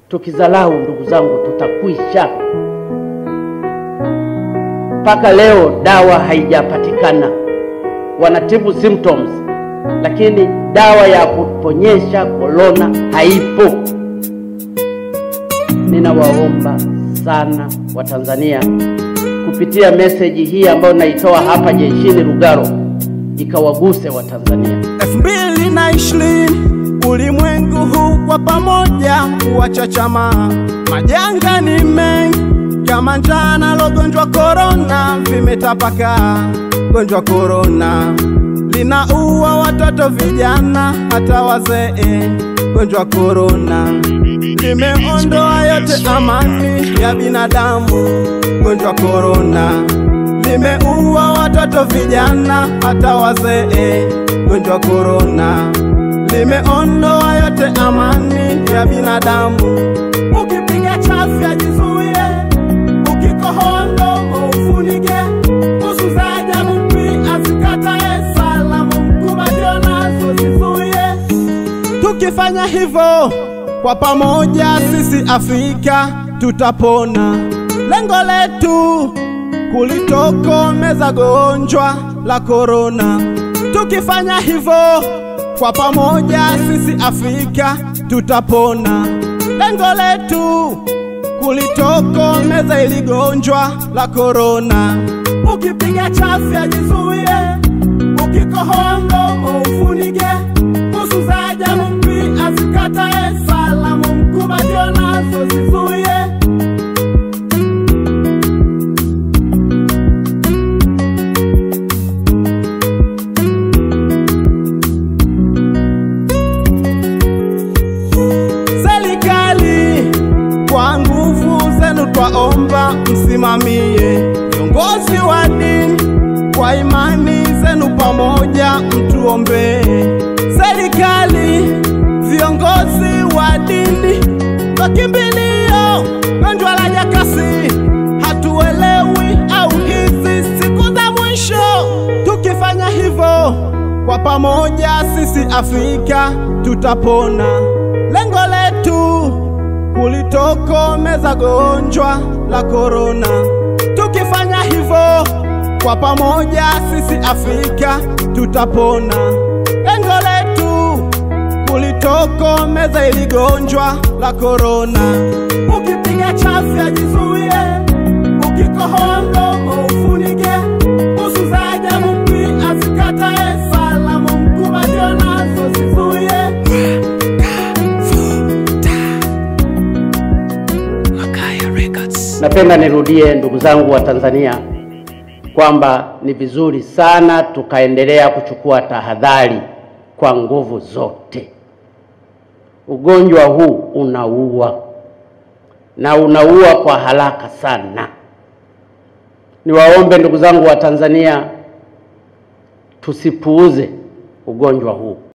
Tukizalau ndugu zangu, tutakwisha. Mpaka leo dawa haijapatikana. Wanatibu symptoms, lakini dawa ya kuponyesha korona haipo. Ninawaomba sana Watanzania kupitia meseji hii ambayo naitoa hapa jeshini Lugalo ikawaguse Watanzania. elfu mbili na ishirini ulimwengu huu kwa pamoja kuwachachama, majanga ni mengi kama njaa na gonjwa korona vimetapakaa. Gonjwa korona linaua watoto, vijana, hata wazee. Gonjwa korona limeondoa yote amani ya binadamu. Gonjwa korona limeua watoto, vijana, hata wazee. Gonjwa korona limeondoa yote amani ya binadamu. Ukipiga chafya jizuie, ukikohoa mdomo ufunike, nusu za ajabu pia asikatae, salamu mkubadio nazo zizuie. Tukifanya hivyo kwa pamoja, sisi Afrika tutapona. Lengo letu kulitokomeza gonjwa la korona. Tukifanya hivyo kwa pamoja, sisi Afrika tutapona. Lengo letu kulitokomeza ili gonjwa la korona. Ukipiga chafya jizuie, ukikohoa mdomo ufunike, nusu za ajabu pia asikatae, salamu mkubadio nazo zizuie. Serikali kwa nguvu zenu twaomba msimamie, viongozi wa dini kwa imani zenu pamoja mtuombee. Serikali, viongozi wa dini kwa kimbilio, gonjwa la jakasi hatuelewi, au hizi siku za mwisho. Tukifanya hivyo kwa pamoja, sisi Afrika tutapona. Lengo letu kulitokomeza gonjwa la korona. Tukifanya hivyo kwa pamoja, sisi Afrika tutapona. Lengo letu kulitokomeza ili gonjwa la korona. Ukipiga chafya jizuie, ukikohoa mdomo ufunike, nusu za ajabu pia asikatae, salamu mkubadio nazo zizuie. Napenda nirudie ndugu zangu wa Tanzania kwamba ni vizuri sana tukaendelea kuchukua tahadhari kwa nguvu zote. Ugonjwa huu unaua na unaua kwa haraka sana. Niwaombe ndugu zangu wa Tanzania tusipuuze ugonjwa huu.